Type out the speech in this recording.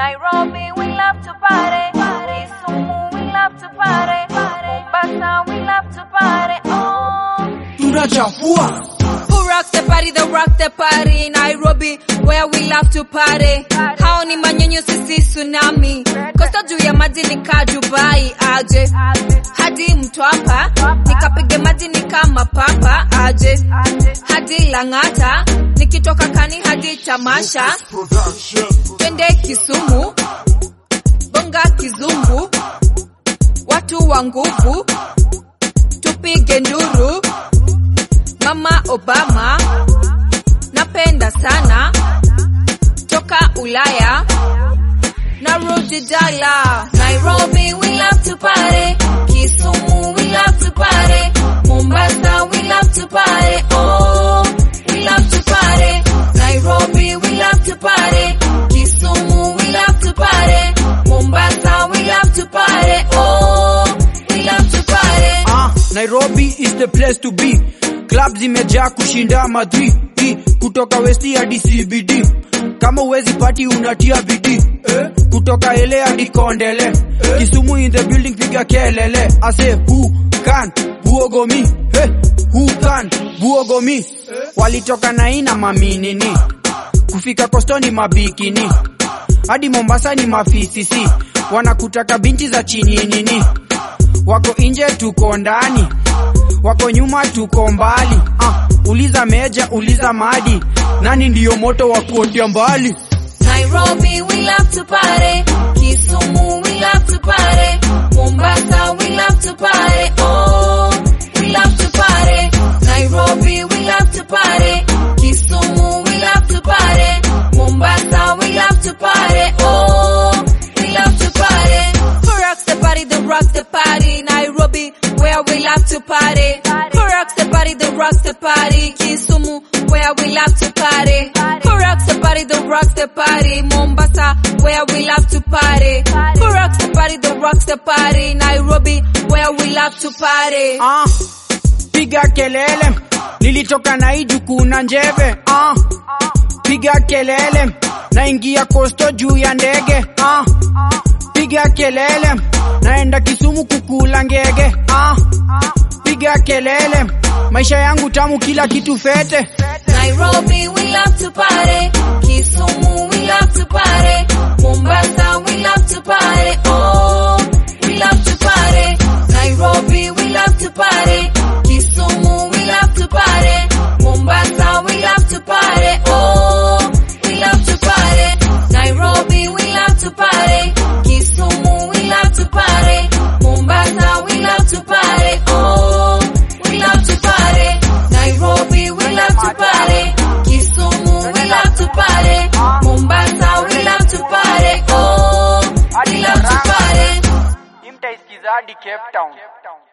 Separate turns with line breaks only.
Nairobi, we love to party. Kisumu, we love to party. Mombasa, we love to party. Oh.
tunachafua
Who rocks the party? The rock the party. Nairobi, where we love to party. Hao ni manyonyo sisi tsunami. Kosta juu ya maji nika Dubai aje. Hadi Mtwapa, nikapige maji nika mapapa aje. Hadi Lang'ata, nikitoka kani hadi tamasha. Twende Kisumu, bonga kizungu. Watu wa nguvu, tupige nduru. Mama Obama napenda sana toka Ulaya narudi dala Nairobi we love to party Kisumu we love to party Mombasa we love to party oh we love to party Nairobi we love to party Kisumu we love to party Mombasa we love to party oh we love to party
ah, Nairobi is the place to be club zimejaa kushinda madri kutoka westi hadi CBD kama uwezi pati unatia bidii eh? kutoka ele hadi kondele eh? Kisumu in the building piga kelele ase who can buogomi eh? who can buogomi eh? walitoka naina maminini kufika kostoni mabikini hadi Mombasa ni mafisisi wanakutaka binti za chini nini wako nje tuko ndani wako nyuma tuko mbali ah, uliza meja uliza madi nani ndiyo moto wa kuotea mbali
Nairobi, we love to party. Kisumu, we love to party. Mombasa, we love to party. Oh, we love to party. Nairobi, we love to party. Kisumu, we love to party. Mombasa, we love to party. Oh, we love to party. Who rocks the party? The rocks the party. Nairobi, where we love to party. Who rocks the party? The rocks the party. Kisumu, where we love to party. Who rocks the party? The rocks the party. Mombasa, where we love to party. Who rocks the party? The rocks the party. Nairobi, where we love to party.
ah, piga kelele nilitoka naiju kuna njeve ah, piga kelele naingia kosto juu ya ndege ah, piga kelele naenda Kisumu kukula ngege ah, piga kelele maisha yangu tamu kila kitu fete
Nairobi, we love to party. Kisumu, we love to party. Mombasa, we love to party. Oh, we love to party. Nairobi, we love to party. Kisumu, we love to party. Mombasa, we love to party. Oh, we love to party. Nairobi, we love to party. Kisumu, we love to party. Mombasa, we love to party. Oh, we love to party. Nairobi, we love to party. Kisumu, we love to party. Mombasa, we love to party. Oh, we love to party.
Imtaisikiza hadi Cape Town.